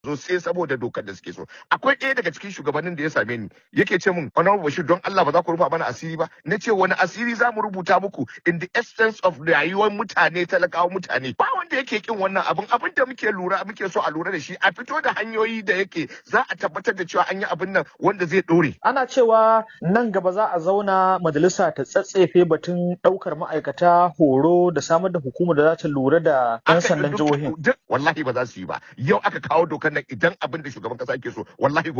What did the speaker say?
zo sai saboda dokar da suke so akwai ɗaya daga cikin shugabannin da ya same ni yake ce min honorable bashir don Allah ba za ku rufa mana asiri ba na ce wani asiri za mu rubuta muku in the essence of rayuwar mutane talakawa mutane ba wanda yake kin wannan abin abin da muke lura muke so a lura da shi a fito da hanyoyi da yake za a tabbatar da cewa an yi abin nan wanda zai ɗore Ana cewa nan gaba za a zauna majalisa ta tsatsefe batun ɗaukar ma'aikata horo da samar da hukumar da za ta lura da 'yan aka sandan duk jihohin. duk wallahi ba za su yi ba yau aka kawo dokar nan idan abin da shugaban kasa yake so wallahi